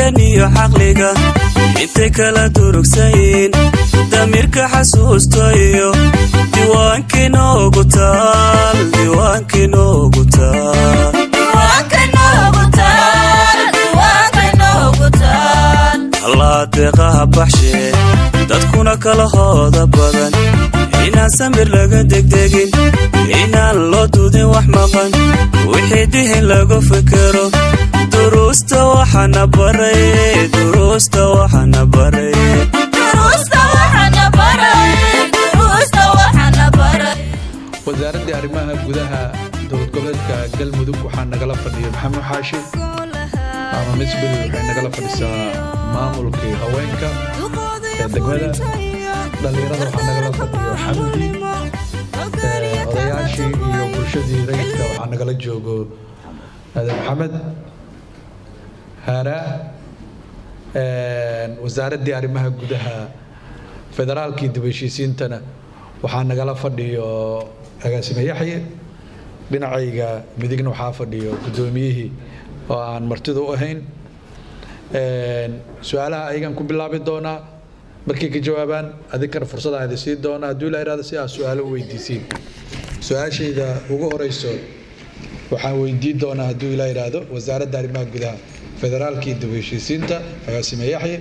dareen iyo caqliga intay kala durugsayin damiirka xasuusta iyo diiwaankii noogu taal diiwaankii noogu taal allaa deeqaha baxshee dadkuna kala hooda badan inaan samir laga degdegin inaan loo dudin wax maqan wixii dihin lagu fikero duruusta waxana baray duruusta waxana baray wasaaradii arrimaha gudaha dowlad goboleedka galmudug waxaa nagala fadhiya maxamed xaashi ama misbil waxay nagala fadhisaa maamulkii haweenka ee degmada dhallinyarada waxaa nagala fadhiyo xamdi odayaashii iyo bulshadii rayidka waxaa nagala joogo aadan maxamed haara wasaaraddii arrimaha gudaha federaalkii dib heshiisiintana waxaa nagala fadhiyo agaasime yaxye dhinacayga midigna waxaa fadhiyo guddoomiyihii oo aan martida u ahayn su-aalaha ayagan ku bilaabi doonaa markay ka jawaabaan adinkana fursadaan idin siin doonaa hadduu ilaa irahdo si aad su-aalo u weydiisiin su-aashayda ugu horeyso waxaan weydiin doonaa hadduu ilaa yidhaahdo wasaaradda arrimaha gudaha federaalkii dib heshiisiinta agaasime yaxye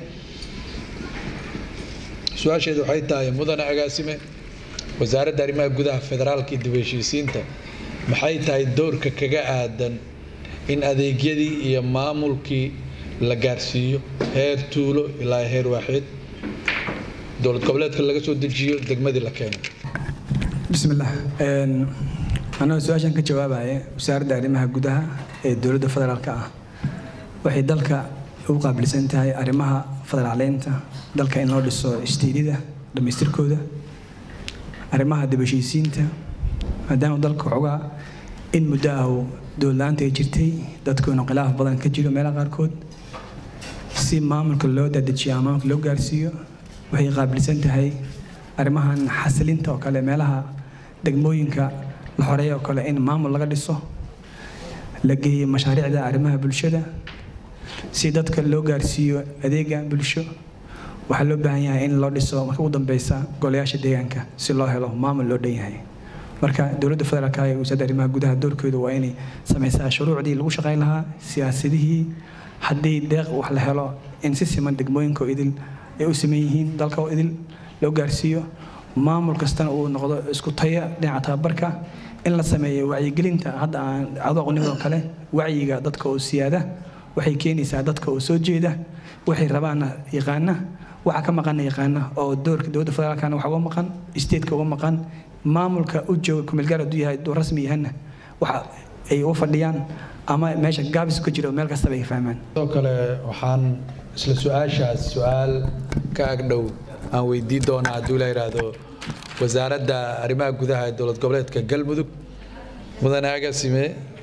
su-aasheedu waxay tahay mudane agaasime wasaaradda arrimaha gudaha federaalkii dib heshiisiinta maxay tahay doorka kaga aadan in adeegyadii iyo maamulkii la gaarsiiyo heer tuulo ilaa heer waaxid dowlad goboleedka laga soo dejiyo degmadii la keeno bismillaah anagoo su-aashan ka jawaabaya wasaaradda arrimaha gudaha ee dowladda federaalka ah waxay dalka ugu qaabilsan tahay arrimaha federaaleynta dalka in loo dhiso istiidida dhammaystirkooda arrimaha dib heshiisiinta maadaama dalka waxoogaa in muddo ah dowladla-aanta ay jirtay dadkuinu khilaaf badan ka jiro meelaha qaarkood si maamulka loo dadejiyo ama maamulka loo gaarsiiyo waxay qaabilsan tahay arrimahan xasilinta oo kale meelaha degmooyinka la xoreeya oo kale in maamul laga dhiso la geeyo mashaariicda arrimaha bulshada si dadka loo gaarsiiyo adeega bulsho waxaa loo baahan yahay in loo dhiso marka ugu dambeysa golayaasha deegaanka si loo helo maamul loo dhan yahay marka dowladda federaalka ee wasaaradda arrimaha gudaha doorkeedu waa inay sameysaa shuruucdii lagu shaqayn lahaa siyaasadihii haddii deeq wax la helo in si siman degmooyinka oo idil ay u siman yihiin dalka oo idil loo gaarsiiyo maamul kastana uu noqdo isku taya dhinaca tababarka in la sameeyo wacyigelinta hadda aan adooqnimado kale wacyiga dadka oo siyaada waxay keenaysaa dadka oo soo jeeda waxay rabaana yaqaana waxa ka maqana yaqaana oo doorka dowladda federaalkana waxa uga maqan stateka uga maqan maamulka u jooga kumeelgaar hadduu yahay duu rasmi yahana waxa ay u fadhiyaan ama meesha gaabis ka jiro meel kastaba ay fahmaan sidoo kale waxaan isla su-aashaas su-aal ka agdhow aan weydiin doonaa hadduu la yidhaahdo wasaaradda arrimaha gudaha ee dowlad goboleedka galmudug mudane agasime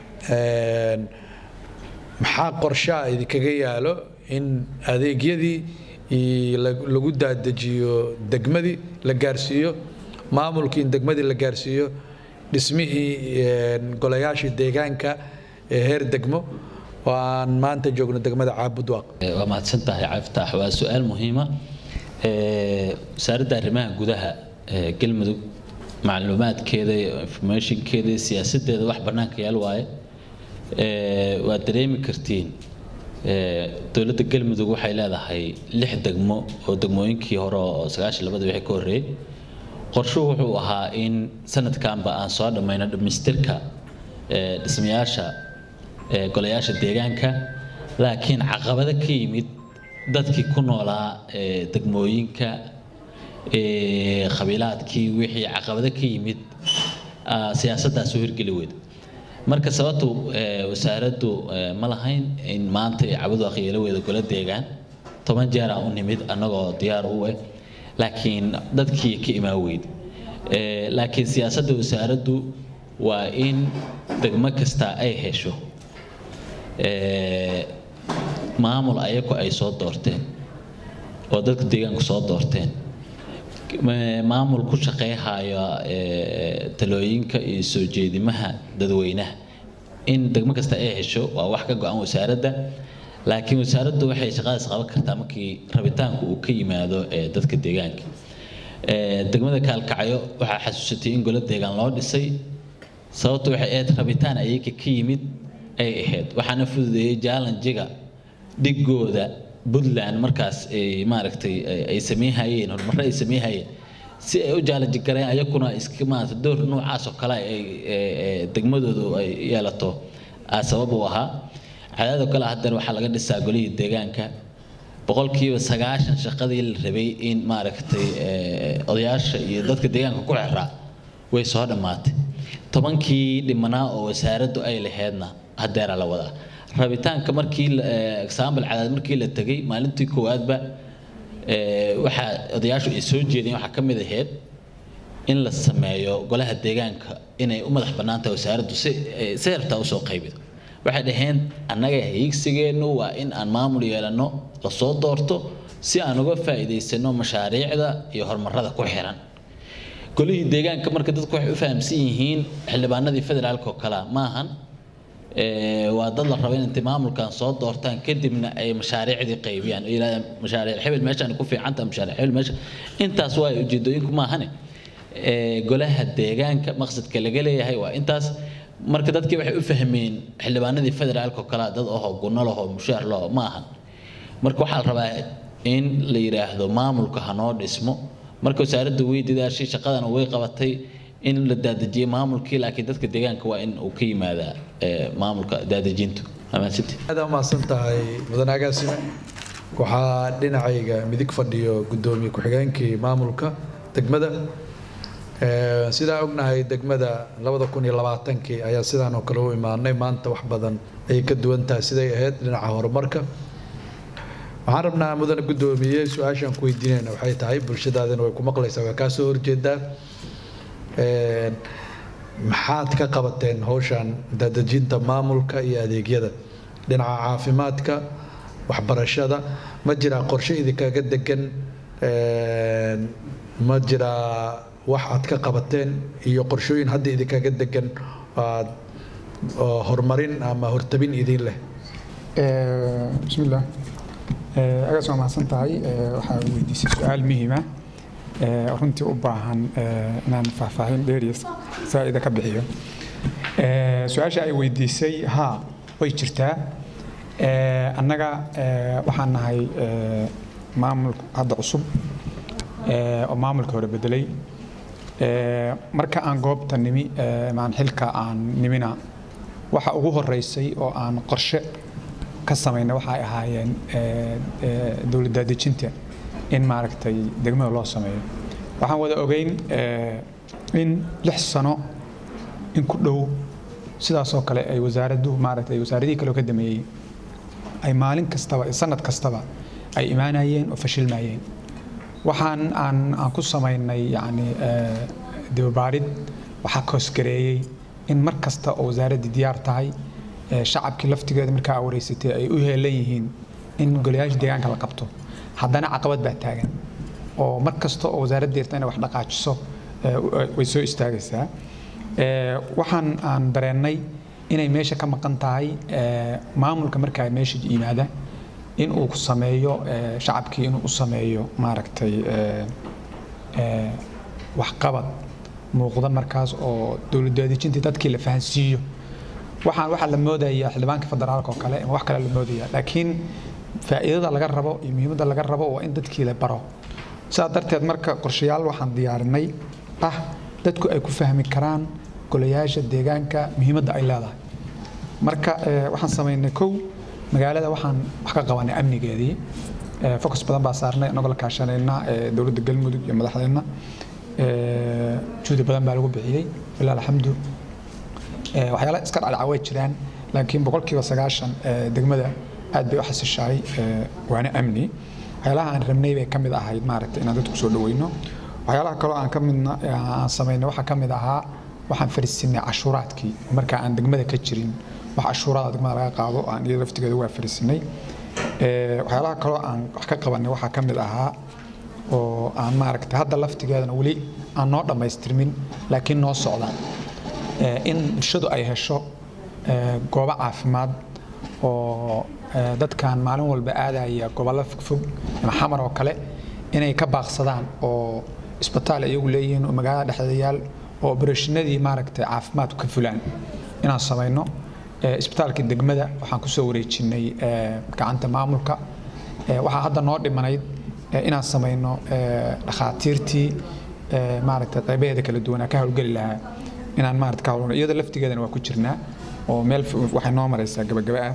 maxaa qorshaha idinkaga yaalo in adeegyadii lagu daadajiyo degmadii la gaarsiiyo maamulkii in degmadii la gaarsiiyo dhismihii golayaashii deegaanka ee heer degmo oo aan maanta joogno degmada caabudwaaq waa mahadsan tahay caftaax waa su-aal muhiima wasaaradda arrimaha gudaha ee galmudug macluumaadkeeda informationkeeda siyaasadeeda wax bannaanka yaal waaye waad dareemi kartiin dowladda galmudug waxay leedahay lix degmo oo degmooyinkii hore oo sagaashan labada wixii ka horreeyey qorshuhu wuxuu ahaa in sanadkanba aan soo dhammayno dhammaystirka dhismayaasha golayaasha deegaanka laakiin caqabado ka yimid dadkii ku noolaa degmooyinka qabiilaadkii wixii caqabado ka yimid siyaasaddaas u hirgeli weyda marka sababtu wasaaraddu ma lahayn in maanta cabadu akhyeelo weyda golo deegaan toban jeer aan u nimid annagoo diyaar u eh laakiin dadkii ka imaan weyd laakiin siyaasadda wasaaraddu waa in degmo kasta ay hesho maamul ayagu ay soo doorteen oo dadka deegaanku soo doorteen maamul ku shaqeyhaya talooyinka iyo soo jeedimaha dadweynaha in degmo kasta ay hesho waa wax ka go-an wasaaradda laakiin wasaaraddu waxay shaqadaas qaban kartaa markii rabitaanku uu ka yimaado ee dadka deegaanka degmada kaalkacyo waxaa xasuusatay in golo deegaan loo dhisay sababtu waxay ahayd rabitaan ayaga ka yimid ay ahayd waxaana fududeeyey jaalanjiga dhigooda puntland markaas maaragtay ay sameynhayeen horumarro ay sameynhayeen si ay u jaalanji gareen ayakuna iska maarata door noocaas oo kale ay degmadoodu ay yeelato aa sabab u ahaa cadaadoo kale haddana waxaa laga dhisaa golihii deegaanka boqolkiiba sagaashan shaqadii la rabay in maaragtay odayaasha iyo dadka deegaanka ku xiraa way soo dhammaatay tobankii dhimanaa oo wasaaraddu ay laheydna hadeera la wadaa rabitaanka markii example cadaad markii la tegay maalintii koowaadba waxaa odayaashu ay soo jeedeen waxaa ka mid ahayd in la sameeyo golaha deegaanka inay u madax bannaan tahay wasaaraddu si si rabtaa usoo qaybido waxay dhaheen annaga hiigsigeennu waa in aan maamul yeelanno lasoo doorto si aan uga faa'iidaysano mashaariicda iyo horumarada ku xiran golihii deegaanka marka dadku waxay u fahamsan yihiin xildhibaanadii federaalka oo kalea maahan waa dad la raba in intay maamulkan soo doortaan kadibna ay mashaariicdii qaybiyaan oo yidhahdaan mashaariic hebel meeshaan ku fiicantaha mashaariic hebel meesha intaas waa ujeedooyinku maahane golaha deegaanka maqsadka laga leeyahay waa intaas marka dadkii waxay u fahmeen xildhibaanadii federaalka oo kalea dad ahoo gunno lahoo mushaar laho ma ahan marka waxaa la rabaa in la yidhaahdo maamulka hanoo dhismo marka wasaaradda way dadaashay shaqadana way qabatay in la daadejiyey maamulkii laakiin dadka deegaanka waa in uu ka yimaadaa maamulka daadejintu amaansiti aad umahadsan tahay mudan agaasime waxaa dhinacayga midig fadhiyo guddoomiye ku-xigeenkii maamulka degmada sidaa ognahay degmada labada kun iyo labaatankii ayaa sidaan oo kale u imaanay maanta wax badan ayay ka duwan tahay siday ahayd dhinaca horumarka waxaan rabnaa mudane guddoomiye su-aashaan ku weydiinayna waxay tahay bulshadaadina way ku maqlaysaa waa kaa soo horjeedaa maxaad ka qabateen howshan daadejinta maamulka iyo adeegyada dhinaca caafimaadka waxbarashada ma jiraa qorshe idinkaga degan ma jiraa wax aad ka qabateen iyo qorshooyin hadda idinkaga degan aad horumarin ama hortabin idin leh bismillaah agaas waa mahadsan tahay waxaa weydiisay su-aal muhiima runtii u baahan inaan faahfaahin dheeriya saa'ida ka bixiyo su-aasha ay weydiisay haa way jirtaa annaga waxaan nahay maamul hadda cusub oo maamulka hore bedelay marka aan goobta nimi maan xilka aan nimina waxa ugu horeysay oo aan qorshe ka samayna waxay ahaayeen dowlad daadejinta in maaragtay degmada loo sameeyo waxaan wada ogeyn in lix sano in ku dhow sidaasoo kale ay wasaaraddu maaragtay wasaaradihii kale oo ka dameeyey ay maalin kastaba sanad kastaba ay imaanayeen oo fashilmayeen waxaan aan aan ku samaynay yacni dibabaarid waxaa koosgareeyey in mar kasta oo wasaaraddii diyaar tahay shacabkii laftigeeda markaa wareysatay ay u heelan yihiin in golayaasha deegaanka la qabto haddana caqabad baa taagan oo mar kasta oo wasaaradda jirta inay wax dhaqaajiso way soo istaagaysaa waxaan aan dareennay inay meesha ka maqan tahay maamulka markaa meesha yimaada in uu ku sameeyo shacabkii inuu u sameeyo maaragtay waxqabad muuqda markaas oo dowladdaadijintii dadkii la fahansiiyo waxaan waxaa la moodaya xildhibaanka federaalka oo kale ama wax kale la moodaya laakiin faa'iidada laga rabo iyo muhiimadda laga rabo waa in dadkii la baro sidaa darteed marka qorshayaal waxaan diyaarinay ah dadku ay ku fahmi karaan golayaasha deegaanka muhiimadda ay leedahay marka waxaan samaynay kow magaalada waxaan wax ka qabanay amnigeedii focus badan baa saarnay anagoo la kaashanayna dowladda galmudug iyo madaxdeenna juhdi badan baa lagu bixiyey ilaa alxamdu waxyaala iska dhacdhaca way jiraan laakiin boqolkiiba sagaashan degmada aad bay u xasishahay waana amni waxyaalaha aan rabnay bay ka mid ahayd maaragtay inaan dadku soo dhaweyno waxyaalaha kaloo aan ka midna aan samaynay waxaa ka mid ahaa waxaan fariisinay cashuuraadkii markaa aan degmada ka jirin wax cashuuraada degmada laga qaado aan iyada laftigeeda waa fariisinay waxyaalaha kaloo aan wax ka qabanay waxaa ka mid ahaa oo aan maaragtay hadda laftigeedana weli aan noo dhammaystirmin laakiin noo socdaan in bulshadu ay hesho goobo caafimaad oo eh, dadkan maalin walba aadaya gobollo fogfog ama xamar oo kale inay ka baaqsadaan oo isbitaal iyagu leeyihiin oo magaalada dhexdeeda yaal oo obarashinadii maaragtay caafimaadku ka fulaan inaan samayno Eh, isbitaalkii degmada waxaan kusoo wareejinay eh, gacanta maamulka Eh, waxaa hadda noo dhimanayd eh, inaan samayno eh, dhakhaatiirtii eh, maaragtay qaybaheeda kala duwanaa ka howlgeli lahaa inaan maaragtay ka howlgalo iyada laftigeedana waa ku jirnaa oo meel f- waxay noo maraysaa gabagaba ah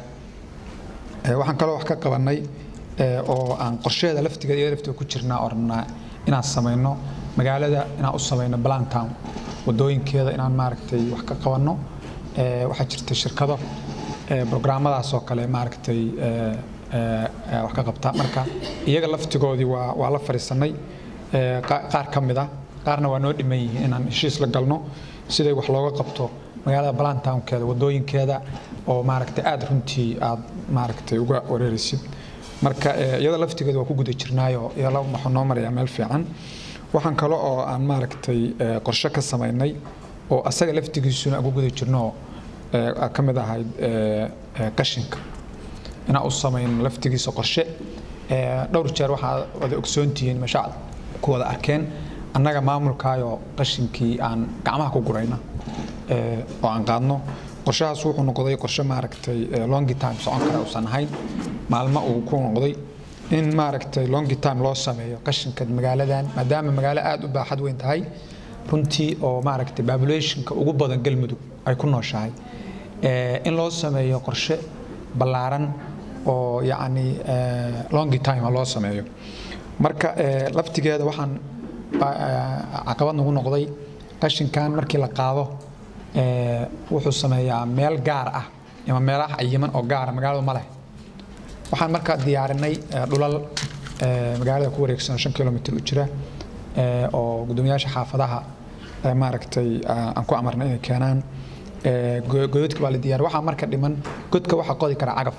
Eh, waxaan kaloo wax ka qabanay eh, oo aan qorsheeda laftigeeda iyada laftigeeda ku jirnaa oo rabnaa inaan samayno magaalada inaan u samayno plantown wadooyinkeeda inaan maaragtay wax ka qabanno Eh, waxaa jirta shirkado eh, programmadaas oo kale maaragtay eh, eh, eh, wax ka qabta marka iyaga laftigoodii waa waa la fadhiisanay eh, qa- qaar ka mid ah qaarna waa noo dhiman yihiin inaan heshiis la galno siday wax looga qabto magaalada balantownkeeda wadooyinkeeda oo maaragtay aada runtii aad maaragtay uga wareeraysid marka eh, iyada laftigeeda waa ku guda jirnaayo iyala waxuu noo marayaa meel fiican waxaan kale oo aan maaragtay eh, qorshe ka samaynay oo asaga laftigiisuna aan ku guda jirno eh, ka mid ahayd eh, eh, qashinka inaan u samayno laftigiisa qorshe Eh, dhowr jeer waxaa wada ogsoontihiin mashaacad ku wada arkeen annaga maamulkaayoo qashinkii aan gacmaha ku gurayna eh, oo aan qaadno qorshahaas wuxuu noqday qorshe maaragtay eh, longi time socon kara uusan ahayn maalmo uu ku noqday in maaragtay longi time loo sameeyo qashinka magaaladan maadaama magaalo aada u baaxad weyn tahay runtii oo maaragtay populationka ugu badan galmudug ay ku nooshahay Eh, in loo sameeyo qorshe ballaaran oo yacni eh, longi time loo sameeyo marka eh, laftigeeda waxaan ba- eh, caqabad nagu noqday qashinkan markii la qaado eh, wuxuu sameeyaa meel gaar ah ama meelaha cayiman oo gaara magaaladu ma leh waxaan markaa diyaarinay eh, dhulal eh, magaalada ku wareegsan shan kilomitir u jira eh, oo guddoomiyaasha xaafadaha eh, maaragtay ah, aan ku amarnay inay keenaan Eh, go- godadka baa la diyaar waxaa marka dhiman godka waxaa qodi kara cagaf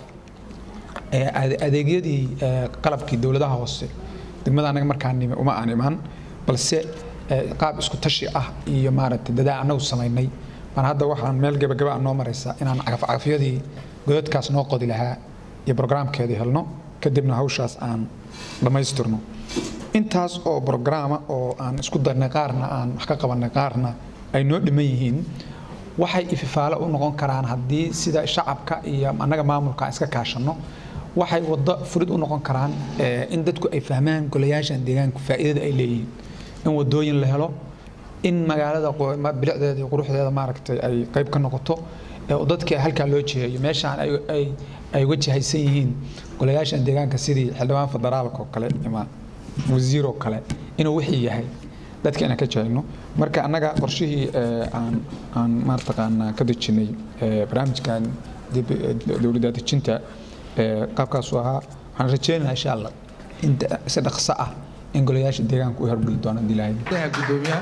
Eh, ade- adeegyadii eh, qalabkii dowladaha hoose degmada anaga markaan nimi uma aan imaan balse eh, qaab isku tashi ah iyo maaragtay dadaa anagu samaynay baan hadda waxaan meel gebagaba ah noo maraysa inaan cagafcagafyadii godadkaas noo qodi lahaa iyo brograamkeedii helno kadibna hawshaas aan dhammaystirno intaas oo brograama oo aan isku darnay qaarna aan wax ka qabanay qaarna ay noo dhiman yihiin waxay ififaale u noqon karaan haddii sida shacabka iyo annaga maamulka aan iska kaashanno waxay waddo furid u noqon karaan eh, in dadku ay fahmaan golayaashan deegaanku faa'iidada ay leeyihiin in wadooyin la helo in magaalada qo- ma- bilicdeeda iyo quruxdeeda maaragtay ay qayb ka noqoto ee oo dadka halkaa loo jiheeyo meeshaan ay ay ay uga jihaysan yihiin golayaashan deegaanka sidii xildhibaan federaalka oo kale ama wasiir oo kale inuu wixii yahay dadka inaan ka jahayno marka annaga qorshihii eh, aan aan maartaqaanaa ka dejinay eh, barnaamijkan dib- eh, dowladda dejinta eh, qaabkaasuu ahaa waxaan rajeynayaa insha allah in da- si dhaqso ah in golayaasha deegaanka u horgeli doonaan hadii ilaahay madaxa guddoomiyaha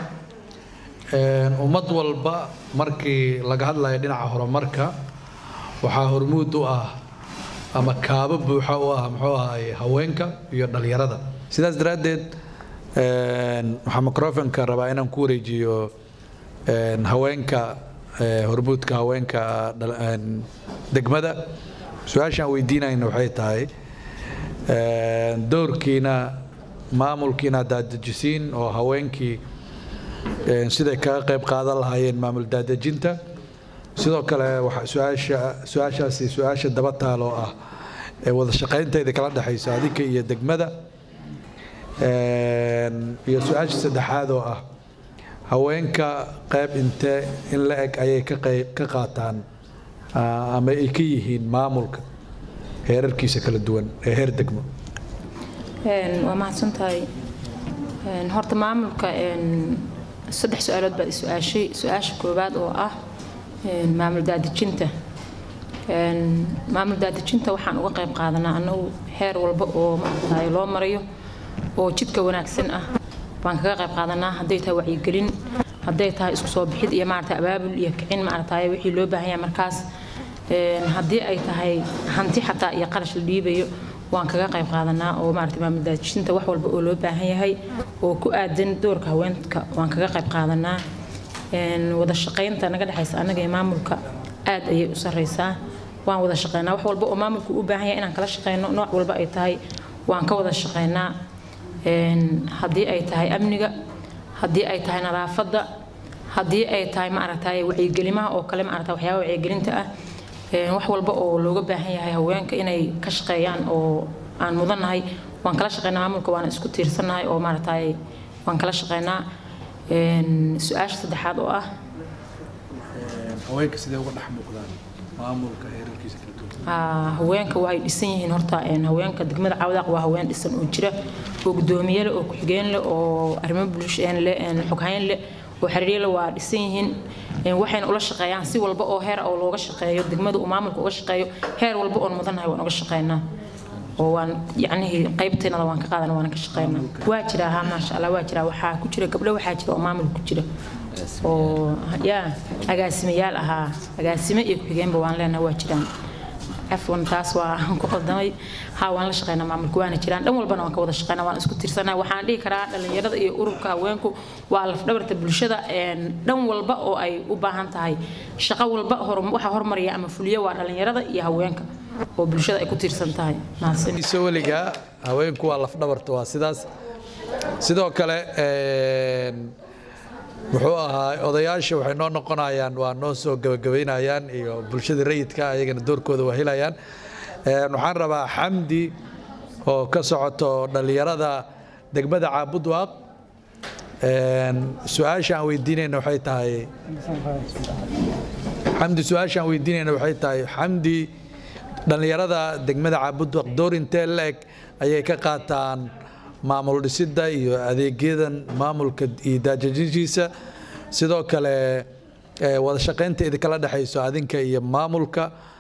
Een, ummad walba markii laga hadlayo dhinaca horumarka waxaa hormuud u ah ama kaabo buuxa u ah muxuu ahaay haweenka iyo dhalinyarada sidaas daraaddeed een, waxaa microfonka rabaa inaan ku wareejiyo een, haweenka ee, hormuudka haweenka dhal- een, degmada su-aashaan weydiinayna waxay tahay een, doorkiina maamulkiina daadejisiin oo haweenkii een, siday kaga qayb qaadan lahaayeen maamul daadejinta sidoo kale waxa su-aasha su-aashaasi su-aasha daba taaloo ah ee wada shaqaynteeda kala dhexayso adinka iyo degmada Een, iyo su-aasha saddexaad oo ah haweenka qayb intee in la eg ayay ka qayb ka qaataan ah, ama ay ka yihiin maamulka heerarkiisa kala duwan ee heer degmo Een, waa mahadsantahay Een, horta maamulka een, saddex su-aalood baad i su-aashay su-aasha koowaad oo ah een, maamul daadejinta Een, maamul daadejinta waxaan uga qayb qaadanaa annagu heer walba oo maaragtaye loo marayo oo jidka wanaagsan ah baan kaga qayb qaadanaa hadday tahay wacyigelin hadday tahay isku soo bixid iyo maaragta abaabul iyo kicin maaragtaye wixii loo baahan yahay markaas Een, haddii ay tahay hanti xataa iyo qarash la dhiibayo waan kaga qayb qaadanaa oo maaragta maamul daadejinta wax walba oo loo baahan yahay oo ku aadan doorka haweenka waan kaga qayb qaadanaa Een, wada shaqaynta naga dhexaysa annaga iyo maamulka aad ayay u sareysaa waan wada shaqeynaa wax walba oo maamulku u baahan yahay inaan kala shaqeyno nooc walba ay tahay waan ka wada shaqeynaa haddii ay tahay amniga haddii ay tahay nadaafadda haddii ay tahay maaragtay wacyigelimaha oo kale maaragtay waxyaaba wacyigelinta ah wax walba oo looga baahan yahay haweenka inay ka shaqeeyaan oo aan mudannahay waan kala shaqeynaa maamulka waana isku tiirsannahay oo maaragtay waan kala shaqeynaa su-aasha saddexaad oo ah haweenka sidee uga dhex muuqdaan maamulka heerarkiisa kala duwan haweenka waxay dhisan yihiin horta haweenka degmada cawdaaq waa haween dhisan oo jira oo gudoomiye leh oo ku-xigeen leh oo arrimo bulsheen leh xoghayn leh oo xiriirye leh waa dhisan yihiin waxayna ula shaqeeyaan si walba oo heer oo looga shaqeeyo degmada uu maamulka uga shaqeeyo heer walba oon mudannahay waan uga shaqeynaa oo waan yacnihii qaybteenada waan ka qaadana waan ka shaqeynaa waa jira ha maasha allah waa jira waxaa ku jira gabdho waxaa jira oo maamul ku jira oo yaa agaasimayaal ahaa agaasime iyo ku-xigeenba waan leenahay waa jiraan cafwan taas waa ku qaldamay ha waan la shaqeynaa maamulka waana jiraan dhan walbana waan ka wada shaqeynaa waan isku tiirsanaa waxaan dhihi karaa dhallinyarada iyo ururka haweenku waa lafdhabarta bulshada dhan walba oo ay u baahan tahay shaqo walba waxa hormaraya ama fuliyo waa dhallinyarada iyo haweenka oo bulshada ay ku tiirsan tahay iso weligaa haweenku waa lafdhabarta waa sidaas sidoo kale muxuu ahaa odayaasha waxay noo noqonayaan waa noo soo gabagabaynayaan iyo bulshada rayidka ayagana doorkooda waa helayaan waxaan rabaa xamdi oo ka socoto dhallinyarada degmada caabudwaaq su-aasha aan weydiinayna waxay tahay xamdi su-aasha aan weydiinayna waxay tahay xamdi dhallinyarada degmada caabudwaaq door intee la-eg ayay ka qaataan maamul dhisidda iyo adeegyadan maamulka iyo daajajintiisa sidoo kale wada shaqaynta idinkala dhexayso adinka iyo maamulka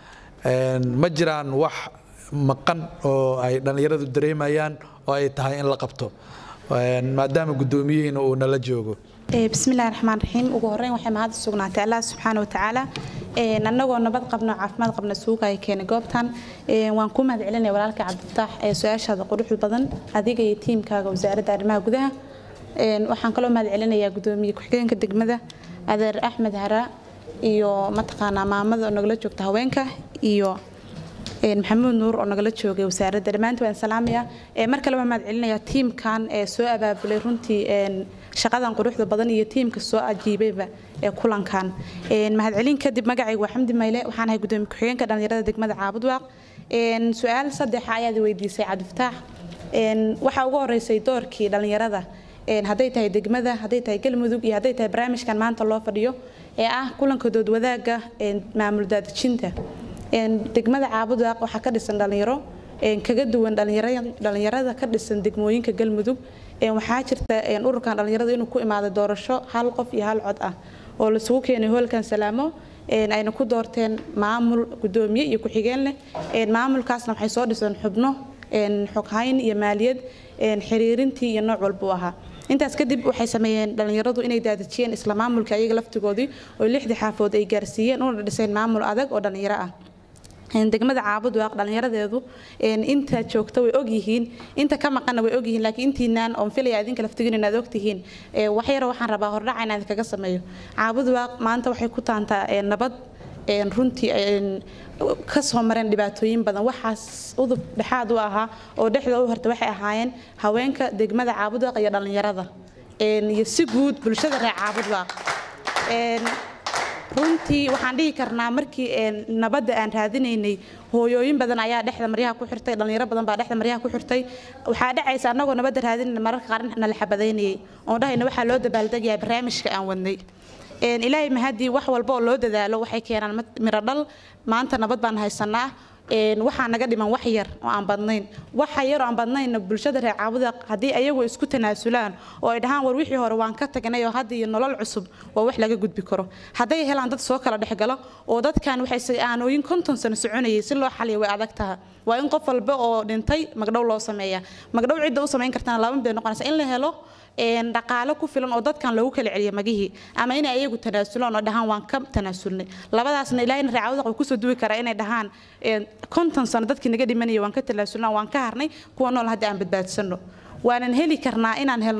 ma jiraan wax maqan oo ay dhallinyaradu dareemayaan oo ay tahay in la qabto maadaama guddoomiyihiina uu nala joogo bismillahi raxmaan raxiim ugu horreyn waxay mahad sugnaatay allah subxaana wa tacaala annagoo nabad qabno caafimaad qabna suugaya keenay goobtan waan ku mahad celinaya walaalka cabdifataax ee su-aashaada quruxda badan adiga iyo tiimkaaga wasaaradda arrimaha gudaha waxaan kaloo mahad celinayaa gudoomiye ku-xigeenka degmada adeer axmed haraa iyo mataqaanaa maamada oo nagala joogta haweenka iyo maxamuud nuur oo nagala joogay wasaaradda dhammaantii waan salaamaya mar kale waan mahad celinayaa tiimkan ee soo abaabulay runtii shaqadan quruxda badan iyo tiimka soo ajiibayba ee kulankan mahadcelin kadib magacaygu waa xamdi mayle waxaan ahay gudoomiye ku-xigeenka dhallinyarada degmada caabudwaaq su-aal saddexa ayaad weydiisay cabdifataax waxaa ugu horeysay doorkii dhallinyarada hadday tahay degmada hadday tahay galmudug iyo hadday tahay barnaamijkan maanta loo fadhiyo ee ah kulanka doodwadaaga maamul daadejinta degmada caabudwaaq waxaa ka dhisan dhallinyaro kaga duwan dhallinyarada ka dhisan degmooyinka galmudug waxaa jirta ururkan dhallinyarada inuu ku imaado doorasho hal qof iyo hal cod ah oo laisugu keenay hoolkan salaamo ayna ku doorteen maamul gudoomiye iyo ku-xigeen leh maamulkaasna waxay soo dhiseen xubno xoghayn iyo maaliyad xiriirintii iyo nooc walbuu ahaa intaas kadib waxay sameeyeen dhallinyaradu inay daadajiyeen isla maamulka ayaga laftigoodii oo lixdii xaafood ay gaarsiiyeen una dhiseen maamul adag oo dhallinyaro ah degmada caabudwaaq dhallinyaradeedu inta joogta way ogyihiin inta ka maqana way ogyihiin laakiin intiinaan oon filaya idinka laftigin inaad ogtihiin waxyara waxaan rabaa hordhaca inaan idinkaga sameeyo caabudwaaq maanta waxay ku taantaa nabad runtii kasoo mareen dhibaatooyin badan waxaas udub dhexaad u ahaa oo dhexda u horta waxay ahaayeen haweenka degmada caabudwaaq iyo dhallinyarada iyo si guud bulshada reer caabudwaaq runtii waxaan dhihi karnaa markii nabadda aan raadinaynay hooyooyin badan ayaa dhexda maryaha ku xirtay dhallinyaro badan baa dhexda maryaha ku xirtay waxaa dhacaysa annagoo nabadda raadinayna mararka qaar nala xabadaynayay oon dhahayna waxaa loo dabaaldegayaa barnaamijka aan wadnay ilaahay mahadii wax walba oo loo dadaalo waxay keenaan miro dhal maanta nabad baan haysanaa waxaa naga dhiman wax yar oo aan badnayn waxa yar oo aan badnayn bulshada reer caabuda haddii ayagu isku tanaasulaan oo ay dhahaan war wixii hore waan ka tagnay oo hadda iyo nolol cusub waa wax laga gudbi karo hadday helaan dad soo kala dhexgalo oo dadkan waxay aanooyin konton sano soconayay si loo xaliyo way adag taha waa in qof walba oo dhintay magdhow loo sameeya magdhow cidda u samayn kartana laba mid bay noqonaysa in la helo dhaqaalo ku filan oo dadkan loogu kala celiyo magihii ama inay ayagu tanaasulaan oo dhahaan waan ka tanaasulnay labadaasna ilaahayna reecawada wuxuu kusoo duwi karaa inay dhahaan konton sano dadkii naga dhimanaya waan ka tanaasulnaa waan ka harnay kuwa nool hadda aan badbaadsano waanan heli karnaa inaan helno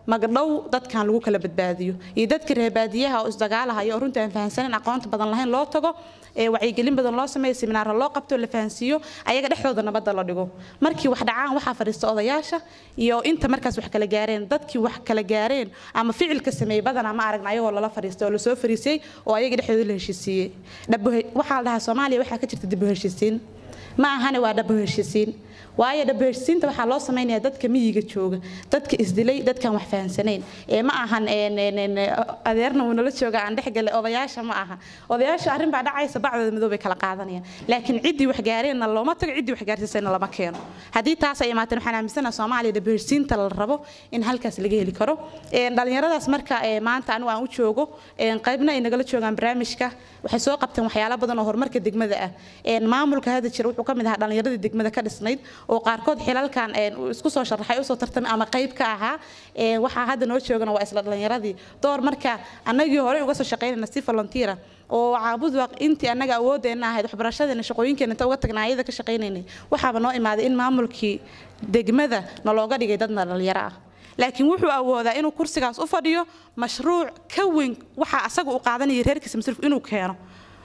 magdhow dadkan lagu kala badbaadiyo iyo dadka reebaadiyaha oo isdagaalahaya oo runta aan fahansanin aqoonta badan lahayn loo tago ee wacyigelin badan loo sameeyo seminaaro loo qabto la fahansiiyo ayaga dhexdooda nabadda la dhigo markii wax dhacaan waxaa fadhiista odayaasha iyo inta markaas wax kala gaareen dadkii wax kala gaareen ama ficilka sameeyey badanaa ma aragna ayagoo lala fadhiistay oo lasoo fariisiyey oo ayaga dhexdooda la heshiisiiyey dhabuhe- waxaa la dhahaa soomaaliya waxaa ka jirta dib u heshiisiin ma ahane waa dhabo heshiisiin waayo dhabo heshiisiinta waxaa loo samaynayaa dadka miyiga jooga dadka isdilay dadkaan wax fahansanayn ee ma ahan een, een, een, adeerna uu nala jooga aan dhexgale odayaasha ma aha odayaasha arrin baa dhacaysa bacdooda madow bay kala qaadanayaan laakiin ciddii wax gaareenna looma tago ciddii wax gaarsiisayna lama keeno haddii taas ay imaateen waxaan aaminsanaha soomaaliya dhabo heshiisiinta la rabo in halkaas laga heli karo Een, dhallinyaradaas marka ee, maanta anigu aan u joogo een, qaybna ay nagala joogaan barnaamijka waxay soo qabteen waxyaalo badan oo horumarka degmada ah Een, maamulka hadda jira wuxuu ka mid ahaa dhallinyaradii degmada ka dhisnayd oo qaarkood xilalkan een, uu isku soo sharaxay usoo tartamay ama qayb ka ahaa Een, waxaa hadda noo joogana waa isla dhallinyaradii door marka annagii horey uga soo shaqaynayna si volunteera oo caabud waaq intii annaga awoodeenna ahayd waxbarashadeena shaqooyinkeena inta uga tagnaa ayada ka shaqaynaynay waxaaba noo imaaday in maamulkii degmada nalooga dhigay dadna dhallinyaro ah laakiin wuxuu awoodaa inuu kursigaas u fadhiyo mashruuc ka weyn waxa asaga uu qaadanaya reerkiisa masruuf inuu keeno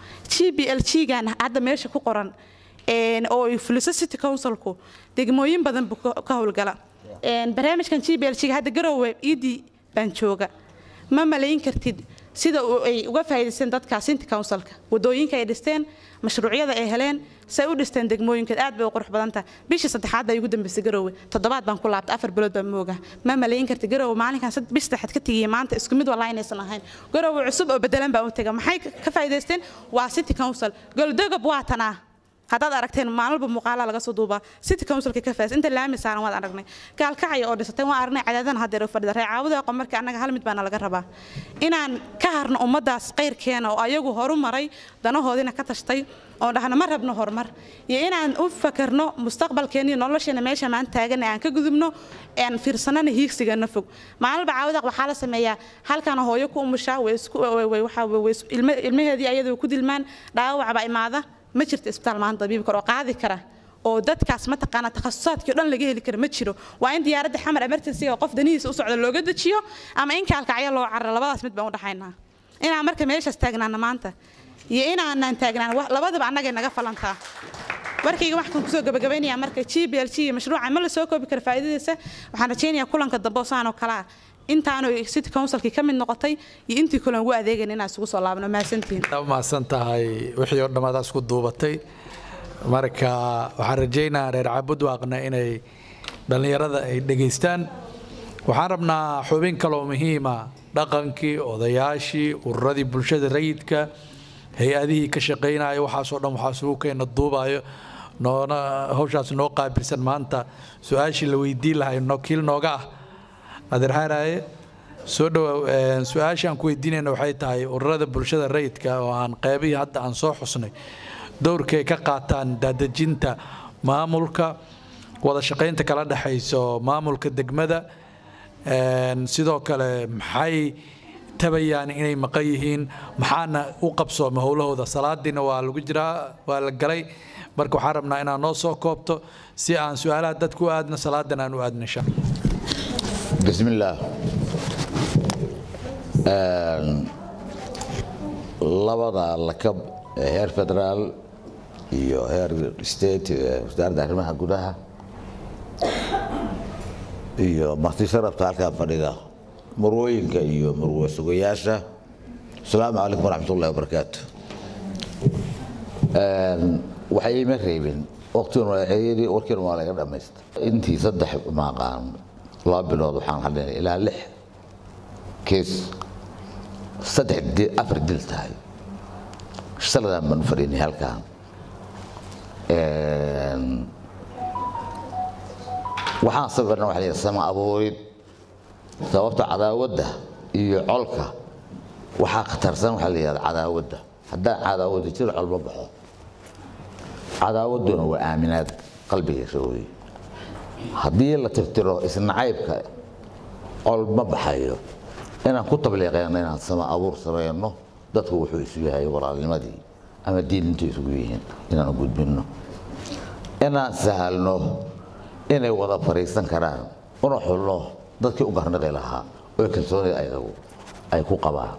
g b l g gan hadda meesha ku qoran een, oo ay fuliso city councilku degmooyin badan buu ka ka howlgala Een, barnaamijkan g b l g hadda garowe idii baan jooga ma malayn kartid sida uu- ay uga faa'iidaysteen dadka city councilka wadooyinka ay dhisteen mashruucyada ay heleen say u dhisteen degmooyinka aad bay u qurux badan tahay bishii saddexaad baa igu dambeysay garowe toddobaad baan ku laabtay afar bilood baan mooga ma malayn kartid garowe maalinkan sad- bish saddexaad ka tegiyay maanta isku mid walaa inaysan ahayn garowe cusub oo bedelan baan u tega maxay ka ka faa'iidaysteen waa city council goldogob waa tanaa haddaad aragteen maalmalba muuqaala laga soo duubaa city councilka ka faas inta laami saaran waad aragnay gaalkacaya oo dhisatay waan aragnay cadaadana haddeer u fadhida reecaawada aqoon marka annaga hal mid baana laga rabaa inaan ka harno ummadaas qayrkeena oo ayagu horu maray danahoodina ka tashtay oo dhahna ma rabno horumar iyo inaan u fakarno mustaqbalkeena iyo nolosheena meesha maanta taagan aan ka gudubno aan fiirsanana hiigsigana fog maalinba caawada waxaa la sameeyaa halkan hooyo ku umushaa way isku way- way- waxaa way- way is- ilma- ilmaheedii ayada way ku dilmaan dhaawac baa imaada ma jirto isbitaal maanta dabiib karo oo qaadi kara oo dadkaas mataqaana takhasusaadkii oo dhan laga heli kara ma jiro waa in diyaaradda xamar emergency oo qof danihiisa u socda looga dejiyo ama in kaalkacyo loo cararo labadaas mid baan u dhaxaynaa inaan marka meeshaas taagnaana maanta iyo inaanaan taagnaan wax- labadaba annagay naga falantaa warkayga waxaan kusoo gabagabaynayaa marka g b l g iyo mashruuca ma la soo koobi kara faa'iidadiisa waxaan rajaynayaa kulanka dambe oo saan oo kale ah intaanu city councilkii ka mid noqotay iyo intii kale ugu adeegan inaan isugu soo laabno mahadsantihiin mahadsan tahay wixii oo dhammaad isku duubatay marka waxaan rajaynayaa reer cabudwaaqna inay dhallinyarada ay dhegaystaan waxaan rabnaa xubin kaloo muhiima dhaqankii odayaashii ururadii bulshada rayidka hay-adihii ka shaqaynaya waxaasoo dhan waxaa isugu keena duubayo noona hawshaas noo qaabilsan maanta su-aashii la weydiin lahay nokiil nooga ah adeer xaaraaye soo dhawow su-aasha aan ku weydiinayna waxay tahay ururada bulshada rayidka oo aan qeybihii hadda aan soo xusnay dowrkay ka qaataan daadejinta maamulka wada shaqaynta kala dhexayso maamulka degmada een, sidoo kale maxay tabayaan inay maqan yihiin maxaana u qabsooma howlahooda salaadiina waa lagu jiraa waa la galay marka waxaan rabnaa inaad noo soo koobto si aan su-aalaha dadku u aadno salaadan aan u aadno insha allah بسم الله آن، labada lakab ee heer federaal iyo heer state ee wasaaradda arrimaha gudaha iyo marti sharafta halkaa fadhida marwooyinka iyo marwo sugayaasha asalaamu calaykum waraxmat ullahi wabarakaatu Een, waxay ima reebin waqtigan waa ceeyadii warkiina waa laga dhamaysta intii saddex maaqaan laba bilood waxaan hadhaynay ilaa lix kees saddex di- afar dil tahay shaladaan baan u fadhiinay halkan Een, waxaan sabirna waxa la yidhaha sama abuurid sababta cadaawadda iyo colka waxaa khatarsan waxaa la yidhahda cadaawadda haddaan cadaawadda jiro col ma baxo cadaawadduna waa aaminaad qalbigiisa wey haddii la tirtiro isnacaybka col ma baxayo inaan ku tabliiqeyno inaan sama abuur samayno dadku wuxuu isu yahay walaalnimadii ama diinintu isugu yihiin inaan u gudbinno inaan sahalno inay wada fariisan karaan una xulno dadkii u garnaqi lahaa oo kalsoonida ayagu ay ku qabaan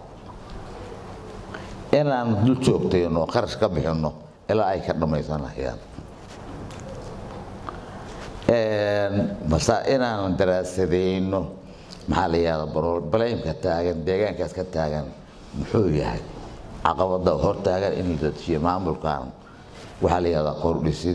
inaan dul joogtayno qarash ka bixinno ilaa ay ka dhammaysanayaan mase inaan daraasadayno maxaa la yihahda balaymka taagan deegaankaas ka taagan muxuu yahay caqabada hor taagan in la dajiyo maamulkan waxaa la yihahdaa kordhisid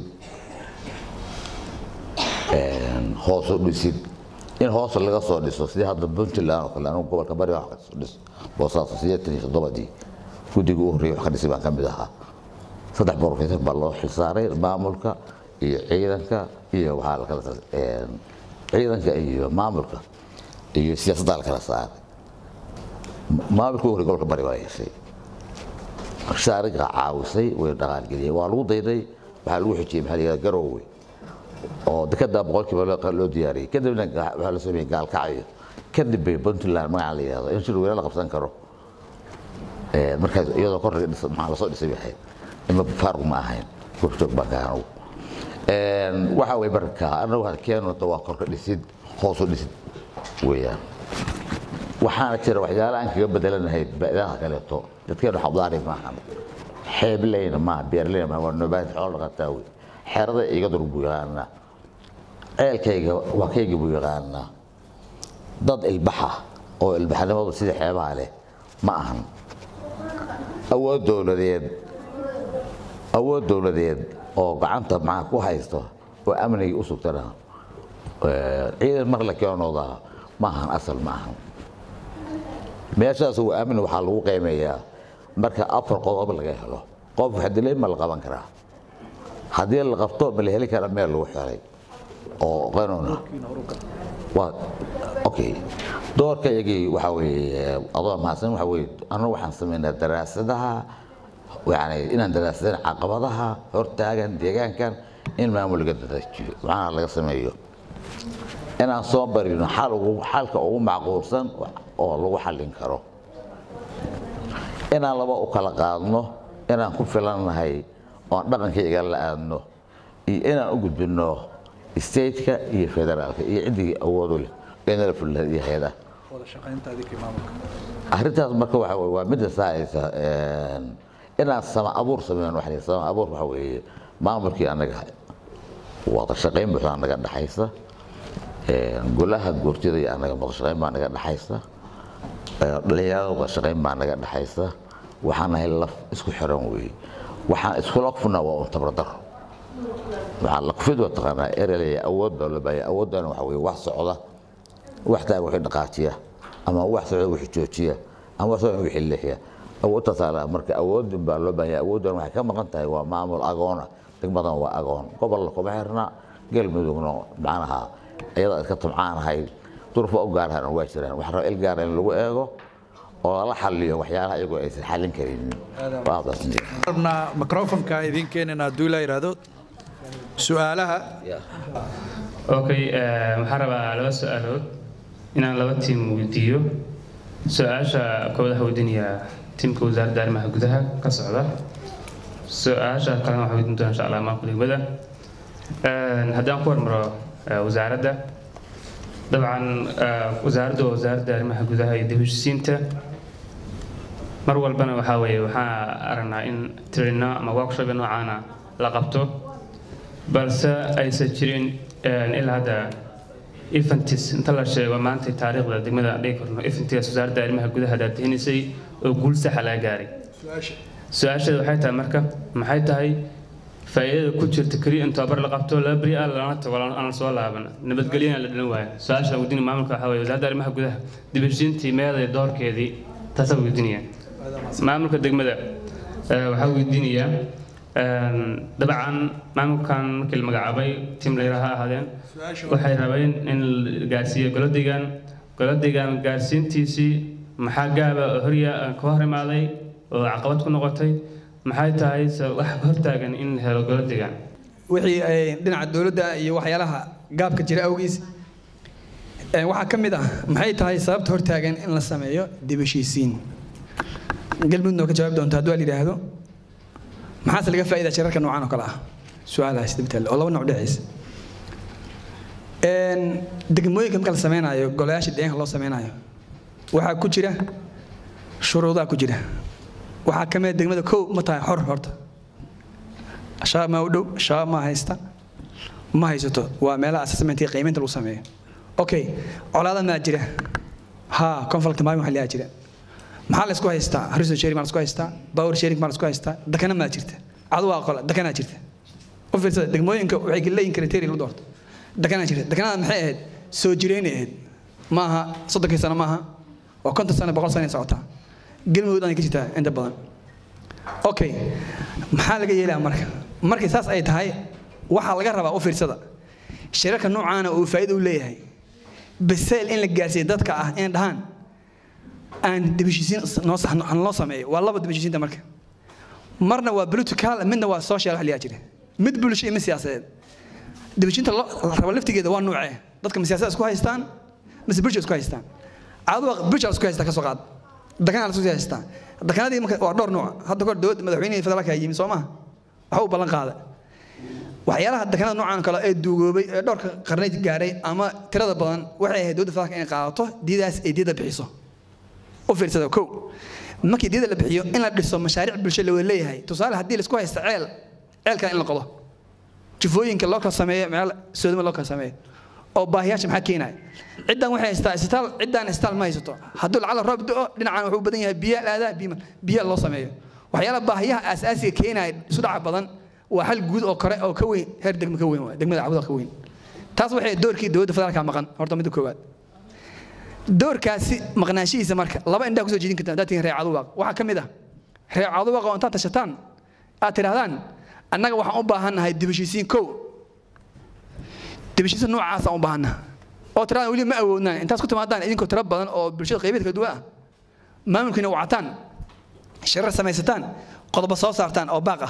hoosu dhisid in hoos laga soo dhiso sidii hadda puntland oo kale anugu gobolka bari wax kasoo dhis boosaaso sideetan iyo toddobadii guddiga u horreeyay wax ka dhisay baan ka mid ahaa saddex professor baa loo xilsaaray maamulka iyo ciidanka iyo waxaa la kala ciidanka iyo maamulka iyo siyaasaddaa la kala saaray maamulka u horreeyay gobolka bari baa yeeshay shaariga caawisay way dhaqaalgeliyeen waa lagu dayday waxaa lagu xijiyey maxaa la yihahda garoowe oo dekada boqolkiiba loo diyaariyey kadibna waxaa la sameeyey gaalkacyo kadib bay puntland magaca la yihahdo in shir weyne la qabsan karo markaas iyadoo kor maxaa lasoo dhisay bay ahayd ima faaruq ma ahayn korjoog baan ka anugu waxa way marka anagu keenota waa korka dhisid hoosu dhisid weeyaan waxaana jira waxyaala aan kaga bedelanahay ba'daha kaleeto dadkeenu xabdaari maahan xeebleyna maaha beerleyna maaha waa noobaad xoolo dhaqataa wey xerada iga dur buu yaqaanaa ceelkayga waa kayga buu yaqaanaa dad ilbaxa oo ilbaxnimadu sida xeebaha leh ma ahan awood dowladeed awood dowladeed oo gacanta maxaa ku haysto oo amniga u sugtana ciidan mar la keenooda ma ahan asal ma ahan meeshaas waa amni waxaa lagu qiimeeyaa marka afar qodob laga helo qof xadilay ma la qaban karaa haddii la qabto ma la heli kara meel lagu xelay oo qanuuna waa okay doorka iyagii waxa weeye adoo mahadsan waxa weeye annagu waxaan samaynaa daraasadaha yani inaan daraasadeen caqabadaha hortaagan deegaankan in maamul laga dadajiyo macnaha laga sameeyo inaan soo barino xal ugu xalka ugu macquulsan oo lagu xallin karo inaan laba u kala qaadno inaan ku filannahay oon dhaqankayga la aadno iyo inaan u gudbino stateka iyo federaalka iyo ciddii awoodu leh inala fulilahayd iyo hay-adaha arrintaas marka waxa weye waa midda saaysa inaan sama abuur sameyno waxa sama abuur waxa weeye maamulkii annaga wada shaqayn buuxda naga dhaxaysa golaha goortida iyo annaga wada shaqayn baa naga dhaxaysa dhalinyarada wada shaqayn baa naga dhaxaysa waxaan nahay laf isku xiran weeye waxaan iskula kufnaa waa un tabardaro waxaa la kufid waa taqaanaa erelaya awood baa loo baahaya awooddan waxa weeye wax socda wax taaga wixii dhaqaajiya ama wax socda wixii joojiya ama wax socda wixii leexiya awoodtaasaa la marka awoodin baa loo baahaya awooddan waxay ka maqan tahay waa maamul agoona degmadan waa agoon gobolna kuma xirna galmudugna macnaha iyada iska tumcaanahay durfa u gaarhana waa jiraan waxaa raba il gaara in lagu eego oo lala xaliyo waxyaalaha iyagoo aysan xallin karaynin rabnaa microfonka idin keenina hadduu ilaa yidhaahdo su-aalaha okay waxaan rabaa laba su-aalood inaan laba tiim weydiiyo su-aasha koowaad waxaa weydiinayaa tiimka wasaaradda arrimaha gudaha ka socda su-aasha kalena waxaa weydiin doona insha allah maamulka degmada haddaan ku hormaro wasaaradda dabcan wasaaradda waa wasaaradda arrimaha gudaha iyo dib heshisiinta mar walbana waxaa weeye waxaan aragnaa in trino ama workshop noocaana la qabto balse aysan jirin ilaa hadda eventis inta la sheego maanta taariikhda degmada aan dhigi karno eventigaas wasaaradda arrimaha gudaha daadihinaysay oo guul saxa laga gaaray su-aasheeda waxay tahay marka maxay tahay faa'iidada ku jirta keliya in tababar la qabto laba beri ah lana tago aan soo laaban nabadgelyana la dhilan waayo su-aasha weydiina maamulka waxaa weeye wasaaradda arrimaha gudaha dib heshiintii meeday doorkeedii taasaa weydiinaya maamulka degmada waxaa weydiinayaa dabcan maamulkan markii la magacaabay tim layra ha ahaadeen waxay rabeen in la gaarsiiyo golodigan golodigan gaarsiintiisii maxaa gaaba horya ka hor imaaday oo caqabad ku noqotay maxay tahay wax hortaagan in la helo golodigan wixii dhinaca dowladda iyo waxyaalaha gaabka jira awgiis waxaa ka mid ah maxay tahay sababta hortaagan in la sameeyo dib heshiisiin galmudug noo ka jawaabi doonta hadduu la yidhaahdo maxaase laga faa'idaa shirarka noocan oo kale ah su-aalahaas dibtaale oo laba nooc dhexaysa degmooyinka marka la sameynayo golayaasha deegaanka loo sameynayo waxaa ku jira shuruudaa ku jira waxaa ka mid degmada kow ma tahay xor horta shabaab maa u dhow shabaab maa haysta ma haysato waa meelaha assessmentka qiimaynta lagu sameeyo okay colaada maa jira ha conflict maalin waxa liyaa jira maxaa la isku haystaa resource sharing maa la isku haystaa power sharing maa la isku haystaa dakana maa jirta cadu waa qola dakanaa jirta u fiirsada degmooyinka waxay leeyihin criteria la doorto dakanaa jirta dakanada maxay ahayd soo jireynay ahayd maaha soddonkii sano maaha waa konton sano boqol sano ay socotaa galmudug ay ka jirtaa inta badan okay maxaa laga yeelaa marka markay saas ay tahay waxaa laga rabaa u fiirsada shirarka noocaana uu faa'iido u leeyahay basayl in la gaarsiiyo dadka ah inay dhahaan aan dibishisiin noo sax noo sameeyo waa laba dibishisiinta marka marna waa political midna waa social wax liyaa jira mid bulsho iyo mid siyaasadeed dibishinta la rabo laftigeeda waa nuucee dadka ma siyaasada isku haystaan mise bulsho isku haystaan caadu bulsho isku haystaa ka soo qaad dakanaa la isku haystaa dakanadii marka waa dhowr nuuc hadda kor dowladda madaxweynihii federaalka yimi soo maha waxa u ballan qaaday waxyaalaha dakanada noocan kale ee duugoobay ee dhowrka qarnay gaaray ama tirada badan waxay ahayd dowladda federaalka inay qaadato diidaas ay diida bixiso u fiirsada kow markii diida la bixiyo in la dhiso mashaariic bulsho la wada leeyahay tusaale haddii laisku haysta ceel ceelkan in la qodo jufooyinka loo kala sameeyo meel soodima loo kala sameeyo oo baahiyaasha maxaa keenaya ciddan waxay haystaa isbitaal ciddaan isbitaal ma haysato hadduu lacala roob do dhinacan wuxuu badan yahay biya laadaa biima biya loo sameeyo waxyaala baahiyaha aasaasiga keenaya isu dhaca badan waa hal guud oo kore oo ka weyn heer degmo ka weyn waa degmada cabuda ka weyn taas waxay doorkii dowladda federaalka maqan horta midda koowaad doorkaasi maqnaanshihiisa marka laba indhaa kusoo jeedin kartaa haddaad tihiin reer caduwaaq waxaa ka mid ah reer caduwaaq oo intaad tashataan aad tidhahdaan annaga waxaan u baahannahay dibashiisiin kow dibashiisiin noocaasaan u baahannaha oo tiradan weli ma awoodnaan intaas ku timaadaan idinkoo tiro badan oo bulshada qaybeed kala duwan ah maamulkiina wacataan shirar samaysataan qodobo soo saartaan oo baaq ah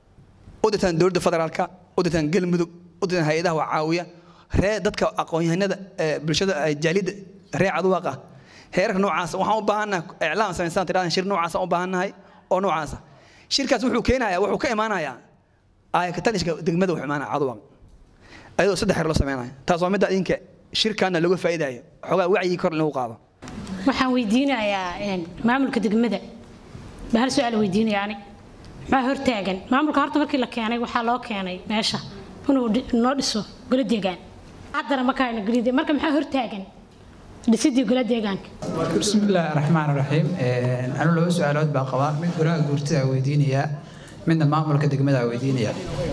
u dirtaan dowladda federaalka u dirtaan galmudug u dirtaan hay-adaha waa caawiya ree dadka aqoon-yahanada bulshada jaaliyadda ree caduwaaq ah heerarka noocaas waxaan u baahannahay iclaam samaystaan tiradan shir noocaasaan u baahannahay oo noocaasa shirkaas wuxuu keenayaa wuxuu ka imaanayaa aayakatanishka degmada wuxuu imaanaya caduwaaq ayadoo saddex heer loo samaynayo taas waa midda idinka shirkaana looga faa'iidayo xoogaa wacyi kor in lagu qaado waxaan weydiinayaa maamulka degmada ba hal su-aal weydiinaya ani maxaa hortaagan maamulka horta markii la keenay waxaa loo keenay meesha inuu noo dhiso golo deegaan haddana markaana golide marka maxaa hortaagan dhisidii golo deegaanka بسم الله الرحمن الرحيم أنا لو سؤال عود بقى من قراءة قرتها ويدينيا من المعمل كدقمة ويدينيا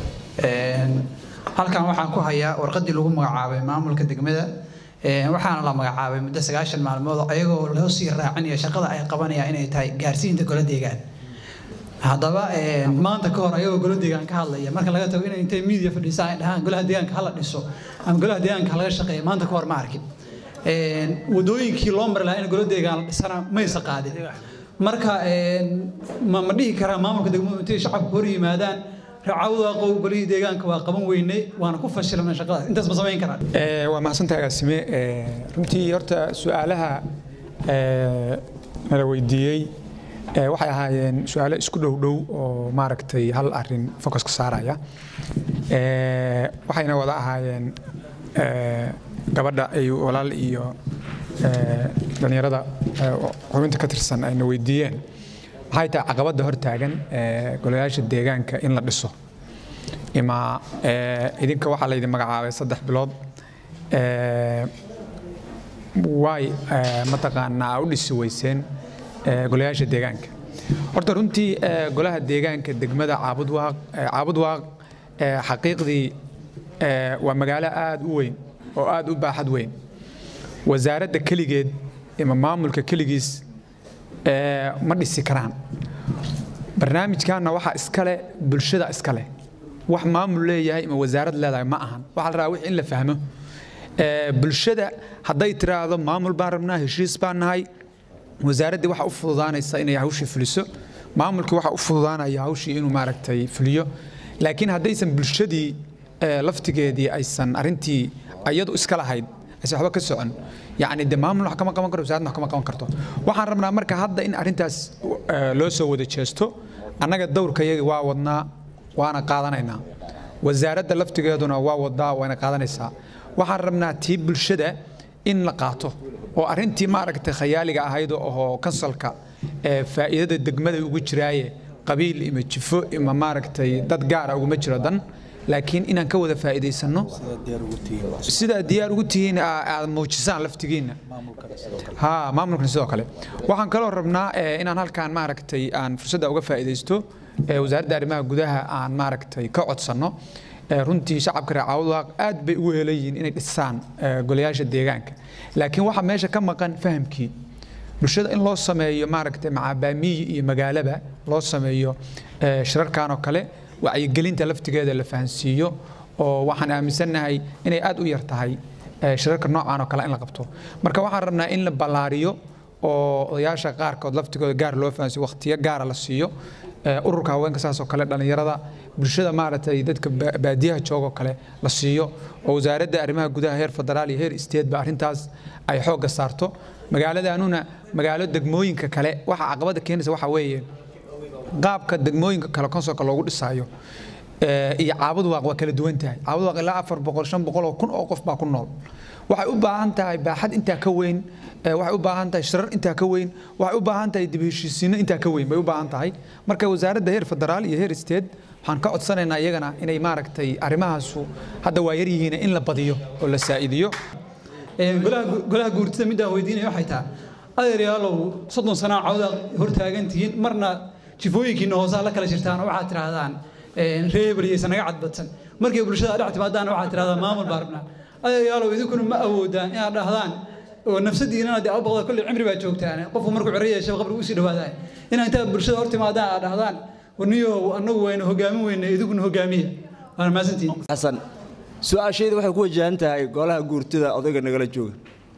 halkan waxaan ku hayaa warqadii lagu magacaabay maamulka degmada waxaana la magacaabay muddo sagaashan maalmood ayagoo loo sii raacinaya shaqada ay qabanayaan inay tahay gaarsiinta golo deegaan haddaba maanta ka hor ayagoo golo deegaan ka hadlaya marka laga tago inay intay miidiya fadhiisaan ay dhahaan golaha deegaanka hala dhiso ama golaha deegaanka laga shaqeeya maanta ka hor ma arkin wadooyinkii loo mari lahaa in golo deegaan la dhisana maysa qaadin marka ma ma dhihi karaa maamulka degmadu intay shacabku hor yimaadaan racawda qow golihii deegaanka waa qaban weynay waana ku fashilnay shaqadaas intaas ma samayn karaan waa mahadsantahay agaasime runtii horta su-aalaha nala weydiiyey waxay ahaayeen su-aalo isku dhow dhow oo maaragtay hal arin focuska saaraya waxayna wada ahaayeen gabadha ay walaal iyo dhallinyarada xubinta ka tirsan ayna weydiiyeen maxay tahay caqabadda hortaagan golayaasha deegaanka in la dhiso ima idinka waxaa laydin magacaabay saddex bilood waay mataqaanaa u dhisi weyseen golayaasha deegaanka horta runtii golaha deegaanka degmada caabudwaaq caabudwaaq xaqiiqdii waa magaalo aada u weyn oo aada u baaxad weyn wasaaradda keligeed ima maamulka keligiis ma dhisi karaan barnaamijkanna waxaa iskale bulshada iskale wax maamul leeyahay ima wasaarad leedahay ma ahan waxaa la rabaa wix in la fahmo bulshada hadday tiraahdo maamul baan rabnaa heshiis baan nahay wasaaraddii waxa u fududaanaysa inay hawshii fuliso maamulkii waxa u fududaanaya hawshii inuu maaragtay fuliyo laakiin haddaysan bulshadii laftigeedii aysan arintii iyadu iska lahayd aysan waxba ka socon yacni de maamul wax kama qaban karto wasaaradna wax kama qaban karto waxaan rabnaa marka hadda in arrintaas loo soo wada jeesto annaga dowrkayagi waa wadnaa waana qaadanaynaa wasaaradda laftigeeduna waa wadaa wayna qaadanaysaa waxaan rabnaa tii bulshada in la qaato oo arrintii maaragtay khayaaliga ahayd oo ahoo kansalka ee faa'iidada degmada ugu jiraaye qabiil ima jifo ima maaragtay dad gaara uguma jiro dan laakiin inaan ka wada faa'iidaysanno sidaa diyaar ugu tihiin aa- aad muujisaan laftigiinna ha maamulkan sidoo kale waxaan kaloo rabnaa eh, inaan halkaan maaragtay aan fursadda uga faa'iidaysto eh, wasaaradda arrimaha gudaha aan maaragtay ka codsanno Eh, runtii shacabka reer caawdwaaq aad bay ugu helan yihiin inay dhisaan eh, golayaasha deegaanka laakiin waxaa meesha ka maqan fahamkii bulshada in loo sameeyo maaragtay macabaamiyi iyo magaalaba loo sameeyo eh, shirarkan oo kale wacyigelinta laftigeeda la fahansiiyo oo waxaan aaminsannahay inay aad u yar tahay eh, shirarka noocan oo kale in la qabto marka waxaan rabnaa in la ballaariyo oo odayaasha qaarkood laftigooda gaar loo fahansiyo waqtiyo gaara la siiyo Eh, ururka haweenka saas oo kale dhallinyarada bulshada maaragtay dadka ba- baadiyaha jooga oo kale la siiyo oo wasaaradda arrimaha gudaha heer federaal iyo heer state ba arrintaas ay xoogga saarto magaaladanuna magaalo degmooyinka kale waxa caqabada keenaysa waxa weeye qaabka degmooyinka kale konsolka loogu dhisaayo eh, iyo caabud waaq waa kala duwan tahay caabud waaq ilaa afar boqol shan boqol oo kun oo qof baa ku nool waxay u baahan tahay baaxad intaa ka weyn eh, waxay u baahan tahay shirar intaa ka weyn waxay u baahan tahay dib u heshiisiinno intaa ka weyn bay u baahan tahay marka wasaaradda heer federaal iyo heer state waxaan ka codsanaynaa iyagana inay maaragtay arrimahaasu hadda waa yar yihiin in la badiyo oo la saa'idiyo golaha golaha guurtida midaan weydiinaya waxay tahay adeeryaalow soddon sanaa cawda hortaagan tihiin marna jifooyinkiina hoosaa la kala jirtaan oo waxaad tidhaahdaan reeber iyaysan naga cadbadsan markay bulshada dhex timaadaan waxaad tidhahdaa maamul baa rabnaa adeeryaalow idinkuna ma awoodaan inaad dhahdaan oo nafsadiinana dee abaqda kolley cimri baa joogtaan qofku markuu ciro yeesha qabriga usii dhawaadaan inaa intaad bulshada hor timaadaan aad dhahdaan waniyo annagu wayna hogaamin weyna idinkuna hogaamiya waana mahadsantihiin xasan su-aashayda waxay ku wajahan tahay golaha guurtida odayga nagala jooga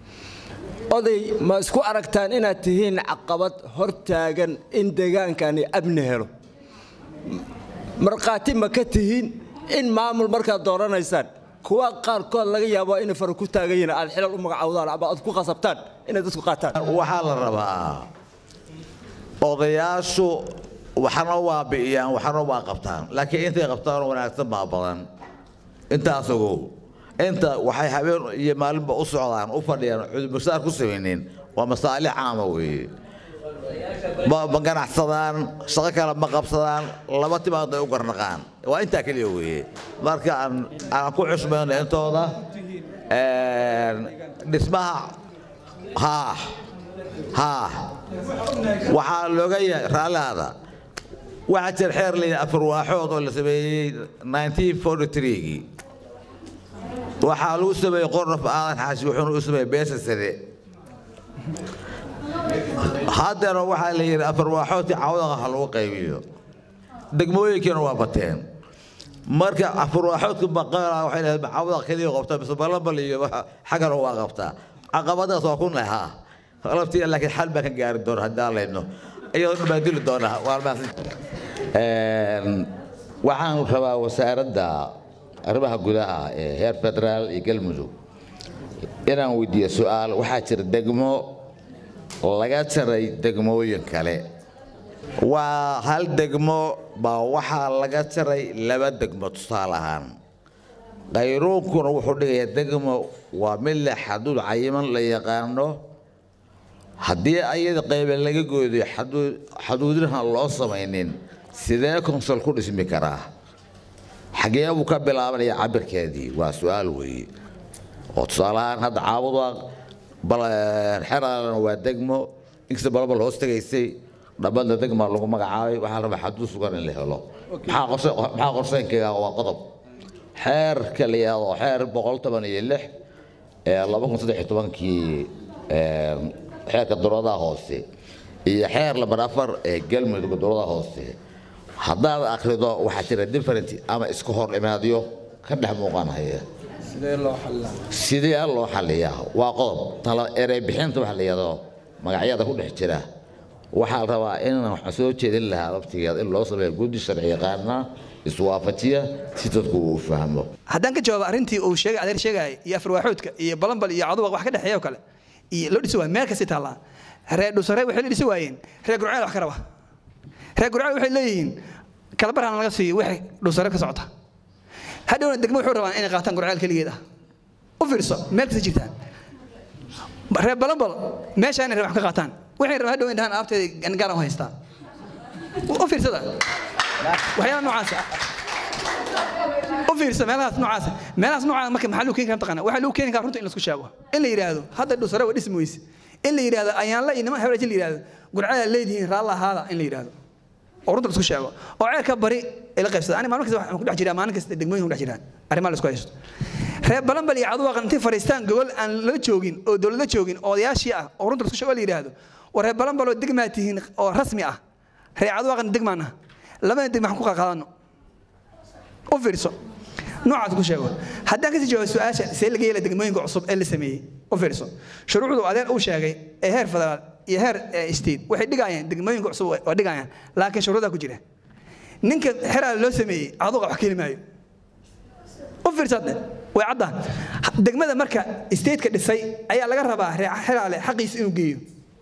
oday ma isku aragtaan inaad tihiin caqabad hortaagan in deegaankani amni helo markhaati ma ka tihiin in maamul markaad dooranaysaan kuwa qaarkood laga yaabo inay fara ku taagan yihiin aad xilal u magacowdaan ama aad ku qasabtaan inay dadku qaataan waxaa la rabaa odayaashu waxna waa bi'iyaan waxna waa qabtaan laakiin intay qabtaan wanaagsan baa badan intaas ogow inta waxay habeen iyo maalinba u socdaan u fadhiyaan cudursaar ku samaynin waa masaalix caama weeye ma ma ganacsadaan shaqo kale ma qabsadaan laba timaad ay u garnaqaan waa intaa keliya weeye marka aan aan ku xusmayno intooda dhismaha haa haa waxaa looga yahay raallihaada waxaa jira xeer layidhi afar waaxood oo la sameeyey 1943gii waxaa lagu sameeyey qornaf aadan xaashi wuxuuna u sameeyey beesa sade haddana waxaa la yidhi afar waaxoodkii cawdaqa ha lagu qaybiyo degmooyinkiina waa bateen marka afar waaxoodka baqala waxay leedahay cawdaqa keliya qabtaa mise balabal iyo xaggana waa qabtaa caqabadaas waa ku nahaa laftiina laakiin xal baan ka gaari doona haddii aan leydno iyadoo dhan baan dili doonaa waa mahadsan waxaan rabaa wasaaradda arrimaha gudaha ee heer federaal iyo galmudug inaan weydiiyo su-aal waxaa jira degmo laga jaray degmooyin kale waa hal degmo baa waxaa laga jaray laba degmo tusaale ahaan qayruunkuna wuxuu dhigayaa degmo waa mid leh xaduud cayiman la yaqaano haddii ayada qaybe laga goodiyo xaduudinaha loo samaynin sidee konsol ku dhismi karaa xagee buu ka bilaabanaya cabirkeedii waa su-aal weeye oo tusaalahaan hadda caabudwaaq xeraalana waa degmo inkasta balabal hoos tegaysay dhammadna degma lagu magacaabay waxaa la rabaa xaduud sugan in la helo maxaa qorseynkayga waa qodob xeerka la yidhaahdo xeer boqol toban iyo lix ee laba kun saddex iyo tobankii xeerka dowladaha hoose iyo xeer lambar afar ee galmudug dowladaha hoose haddaad akhrido waxaa jira different ama isku hor imaadyo ka dhex muuqanaya sidee loo xaliyaa waa qodob tala erey bixinta waxa la yidhahdo magacyada ku dhex jira waxaa la rabaa inaan waxa soo jeedin lahaa laftigeeda in loo sameeyo guddi sharci yaqaana iswaafajiya si dadku uu fahmo haddaan ka jawaabo arrintii uu sheegay adeer sheegayay iyo afarwaaxoodka iyo balanbal iyo caduwaq wax ka dhexeeya oo kale iyo loo dhisi waay meel kasi taallaa reer dhusare waxay la dhisi waayeen reer gurceel wax ka raba reer gurceel waxay leeyihiin kalabarhan laga siiyo wixii dhusare ka socota hadhowna degmo wuxuu rabaan inay qaataan gurceel keligeed ah u fiirso meel kasta jirtaan reer balambal meeshaa inay wax ka qaataan waxay rabaan hadhow in dhahaan aabteeda gaaran u haystaa u fiirsada waxyaala noocaasa u fiirsa meelahaas noocaasa meelahaas noocaasa marka maxaa lagu keeni karaa taqaana waxaa lagu keeni karaa runta in laisku sheego in la yidhaahdo hadda dhusare waa dhismi weyse in la yidhaahdo ayaanla iyo niman hebel la yidhaahdo gurcada leedihiin raalla ahaada in la yidhaahdo oo runta laisku sheego oo ceelka bari ila qaybsada ani maalin kasta waxaan ku dhex jiraa maalin kasta degmooyin ku dhex jiraan arrimaha la isku haysto reer balanbal iyo caduwaaq intay fariistaan gobol aan la joogin oo dowlad la joogin oo odayaashii ah oo runta laisku sheego la yidhaahdo war reer balanbal oo degmaa tihiin oo rasmi ah reer caduwaaqna degmaan ah labada degma waxaan ku qaqaadano u fiirso noocaas ku sheego haddaan kasii jawaabo su-aasha see laga yeela degmooyinka cusub ee la sameeyey u fiirso shuruucdu adeer uu sheegay ee heer federaal iyo heer state waxay dhigayaan degmooyinka cusub waa dhigayaan laakiin shuruudaa ku jira ninka xeraal loo sameeyey aduga wax keeni maayo u fiirsade way caddaa degmada marka stateka dhisay ayaa laga rabaa xeraale xaqiisa inuu geeyo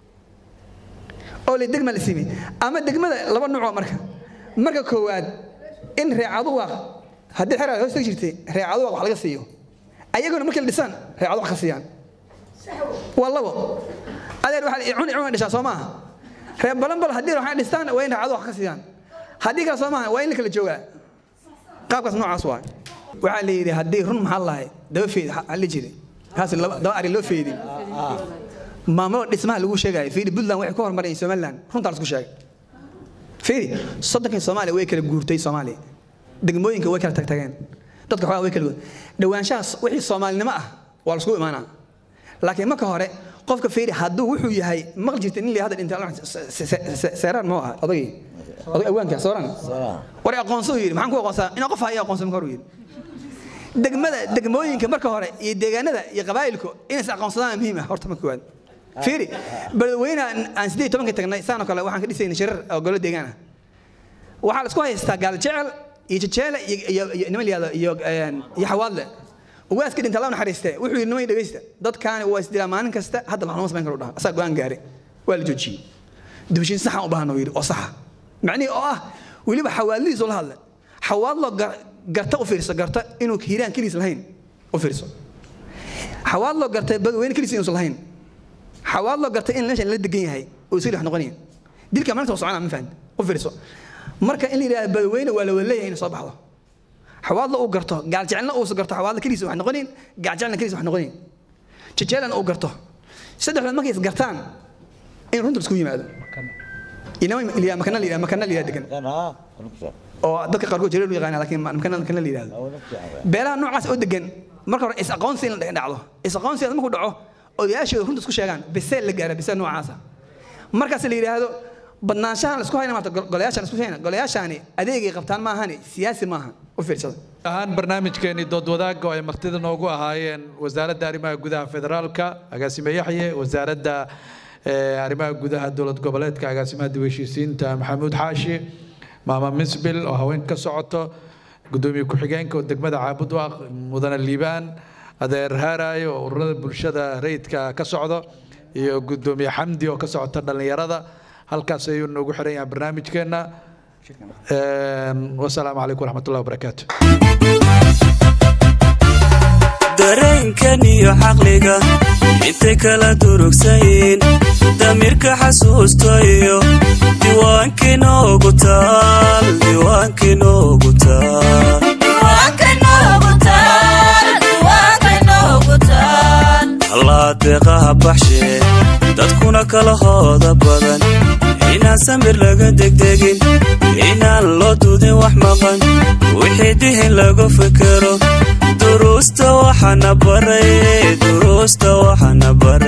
oo le degma la sameeyey ama degmada laba nuucoo marka marka koowaad in reecaduwaaq haddii xeraale hoos tegi jirtay reecaduwaaq wax laga siiyo ayaguna markay la dhisaan reecadu wax ka siiyaan waa labo adeer waxaa cuni cuna dhishaa soo maaha reer balanbal haddii waxay dhistaan waa in reecadu wax ka siiyaan haddii kale soo maaha waa in la kala joogaa qaabkaas noocaas waa waxaa la yidhi haddii run maxaa lahay daba feed waxaa la jiray kaas daba ari loo feedin maamulada dhismaha lagu sheegayo fiiri puntland waxay ku horumareen somaliland runtaa lasku sheegay fiiri soddonkii soomaaliya way kala guurtay soomaaliya degmooyinka way kala tagtageen dadka xogaa way kala guurtay dhawaanshahaas wixii soomaalinimo ah waa lasku imaanaa laakiin marka hore qofka fiiri hadduu wuxuu yahay maqli jirta nin la hadda dhintay seeraan muu aha odagii odag awaanka sooran war aqoonso yidhi maxaan ku aqoonsaa inaa qof haya aqoonsa marka hore yidhi degmada degmooyinka marka hore iyo deegaanada iyo qabaa'ilku inays aqoonsadaan muhiim ah horta marka koowaad fiiri beledweynaha aan siddeed iyo tobanka tagnay saanoo kale waxaan ka dhisaynay shirar oo golo deegaan ah waxaa la isku haystaa gaal jecel iyo jejeele iyo niman layihahdo iyo iyo xawaadle ugaaska dhinta allah naxariiste wuxuu yidhi niman dhegeysta dadkaani waa isdilaa maalin kasta hadda maxlama samayn karo dhaha asaa go-aan gaare waa la joojiyey dubashiin saxan u baahana yidhi oo saxa macnihii oo ah weliba xawaadlihiisu la hadla xawaadlo garta u fiirso garta inuu hiiraan keliis lahayn u fiirso xawaadlo garta badweyne keliis inuusan lahayn xawaadlo garta in meeshan la degan yahay oo isli wax noqonaya dilka maalinta waa soconaa ma fahan u fiirso marka in la yidhahdo badweyne waa la wada leeyahay inay soo baxdo xawaadla uu garto gaaljecelna uusa garto xawaadla keliisa wax noqonayn gaaljecelna keliisa wax noqonayn jejeelana uu garto saddexdood markay is gartaan in runta isku yimaado inama makana la yidhahdo makana la yidhahdo degan oo dadka qaarkood jareer u yaqaana laakiin makana makana la yidhahdo beelaha noocaas oo degan marka hore is aqoonsi in la dhacdo is aqoonsi markuu dhaco odayaashooda runta isku sheegaan biseel la gaara biseel noocaasa markaas la yidhaahdo badnaanshahan la isku hayna maarta golayaashan isku hayna golayaashani adeegay qabtaan maahani siyaasi maaha u fiirsada ahaan barnaamijkeenii dood wadaagga oo ay martida noogu ahaayeen wasaaradda arrimaha gudaha federaalka agaasime yaxye wasaaradda arrimaha gudaha dowlad goboleedka agaasimaha dib heshiisiinta maxamuud xaashi maama misbil oo haween ka socoto gudoomiye ku-xigeenka oo degmada caabudwaaq mudane liibaan adeer haaraay oo ururada bulshada rayidka ka socdo iyo gudoomiye xamdi oo ka socota dhallinyarada halkaas ayuu noogu xiran yahay barnaamijkeenna wasalaamu calaykum waraxmatullahi wabarakaatu dareenkan iyo caqliga intay kala durugsayin damirka xasuusto iyo diiwaankii noogu taal diiwaankii noogu taal allaadeeqaha baxshee dadkuna kala hooda badan inaan samir laga degdegin inaan loo dudin wax maqan wixii dihin lagu fikero duruusta waxana baray duruusta waxana baray